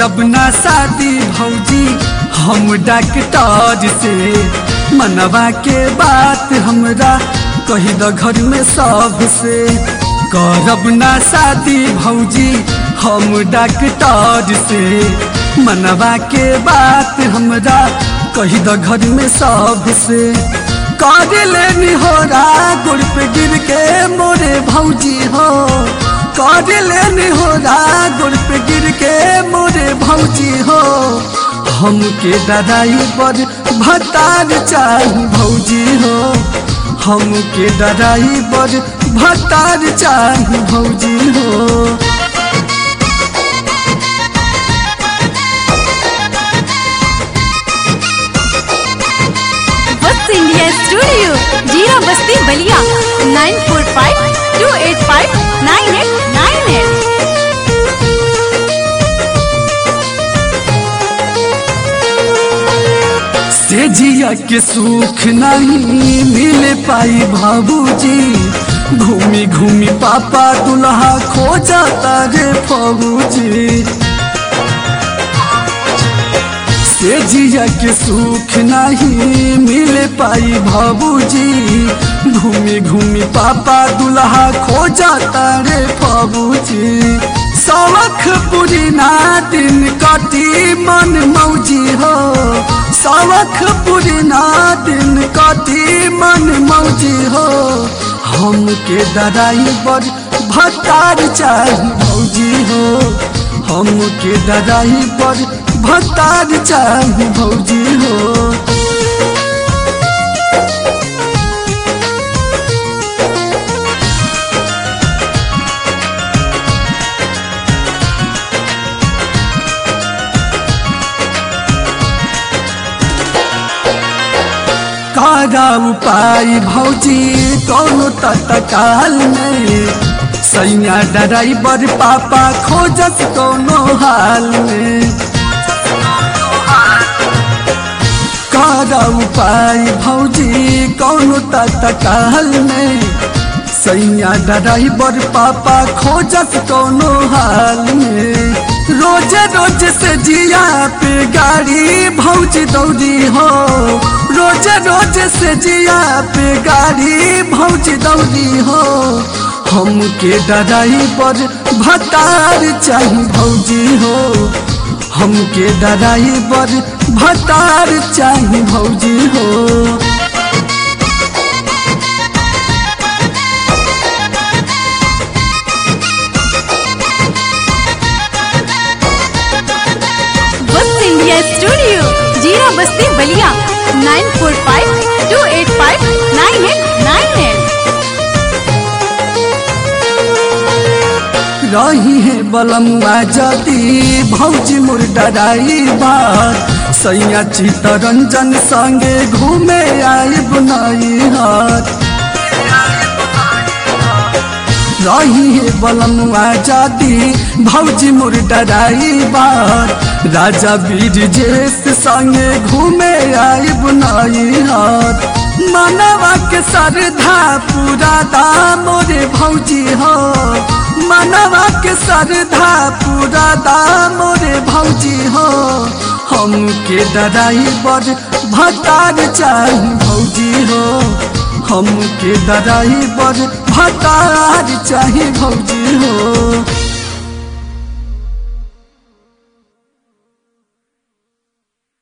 करब ना शादी भौजी हम डॉक्टर से मनवा के बात हमरा कही द घर में सब से करब ना शादी भौजी हम डॉक्टर से मनवा के बात हमरा कही द घर में सब से कर लेनी हो गुड़ पे गिर के मोरे भौजी हो कर लेनी हो गुड़ पे गिर के मोरे भौजी हो हमके ददाई पर भतार चाही भौजी हो हमके ददाई पर भतार चाही भौजी हो वत्स India studio Jira Basti Ballia nine four five two eight five nine eight nine eight से जिया के सुख नहीं मिल पाई बाबूजी घूमी घूमी पापा दुल्हा खो जाता रे फौजी से जिया के सुख नहीं मिल पाई बाबूजी घूमी घूमी पापा दुल्हा खो जाता रे बाबूजी सवख पूरी ना दिन कटी मन मौजी हो सवख पूरी ना दिन कटी मन मौजी हो हमके ददाई बर भतार चाही भौजी हो हमके ददाई पर भतार चाही भौजी हो कारा उपाय भौजी कौनो तत्काल में सैया ड्राइवर पापा खोजत कौनो हाल में कारा उपाय भौजी कौनो तत्काल में सैया ड्राइवर पापा खोजत कौनो हाल में रोज रोज से जिया पे गाड़ी भौजी दौड़ी हो रोज रोज से जिया पे गाड़ी भौजी दौड़ी हो हमके ड्राइवर भतार चाही भौजी हो हमके ड्राइवर भतार चाही भौजी हो वत्स India studio Jira Basti Ballia nine four five two eight five nine eight nine eight रही है बलमुआ जदी भौजी मोर डराई बात सैया चितरंजन संगे घूमे आई बुनाई हाथ रही है बलमुआ जदी भौजी मोर डराई बात राजा वीर जेस संगे घूमे आई बुनाई हाथ मनवा के सरधा पूरा दाम मोरे भौजी हो मनवा के सरधा पूरा दाम रे भौजी हो हमके ड्राइवर भतार चाही भौजी हो हमके ड्राइवर भतार चाही भौजी हो